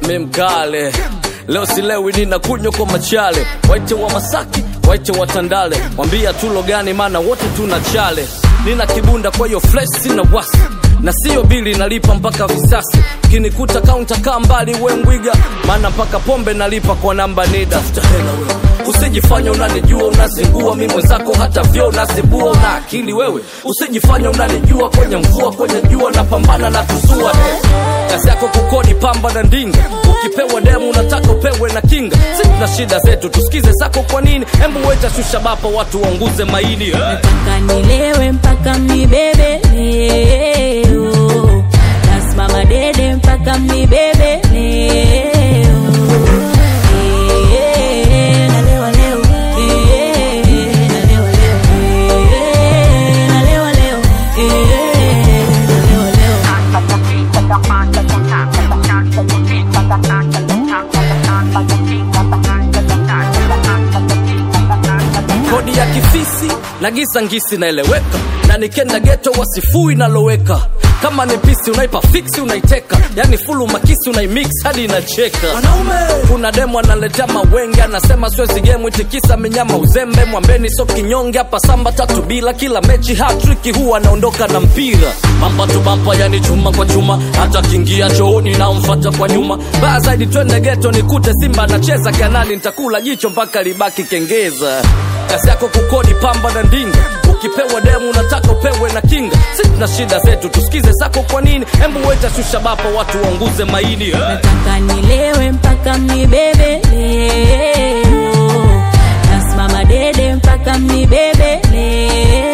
mi mkale leo silewi nina kunywa kwa machale waite wa masaki waite wa tandale mwambia tulo gani maana wote tuna chale nina kibunda kwa hiyo fresh sina wasi na siyo bili nalipa mpaka visasi kinikuta kaunta kaa mbali we mbwiga maana mpaka pombe nalipa kwa namba nida hela wewe usijifanya unanijua unazingua mi mwenzako hata vyo unazibua una akili wewe usijifanya unanijua kwenye mvua kwenye jua napambana na tusua kazi yako kukodi pamba na ndinga ukipewa demu unataka upewe na kinga si tuna shida zetu tusikize zako kwa nini embu weta shusha bapa watu waunguze maini eh. mpaka nilewe mpaka mnibebe leo nasimama dede mpaka mnibebe leo Eh, nalewa leo. Eh, nalewa leo. Eh, nalewa leo. Eh, nalewa leo. kodi ya kifisi na gisa ngisi naeleweka na nikenda geto wasifui naloweka kama ni pisi unaipa fiksi unaiteka yani fulu makisi unaimix hadi inacheka kuna demo analetea mawenge anasema swezi gemu itikisa minyama uzembe mwambeni so kinyonge hapa samba tatu bila kila mechi hatriki huwa anaondoka na mpira bamba tu bamba yani chuma kwa chuma hata kingia chooni namfata kwa nyuma baya zaidi twende geto nikute simba anacheza kanani nitakula jicho mpaka libaki kengeza kazi yako kukodi pamba na ndinga ukipewa demu unataka upewe na kinga si tuna shida zetu tusikize zako kwa nini embu weta shusha bapa watu waunguze maini eh. nataka nilewe mpaka mnibebe leo nasimama dede mpaka mnibebe leo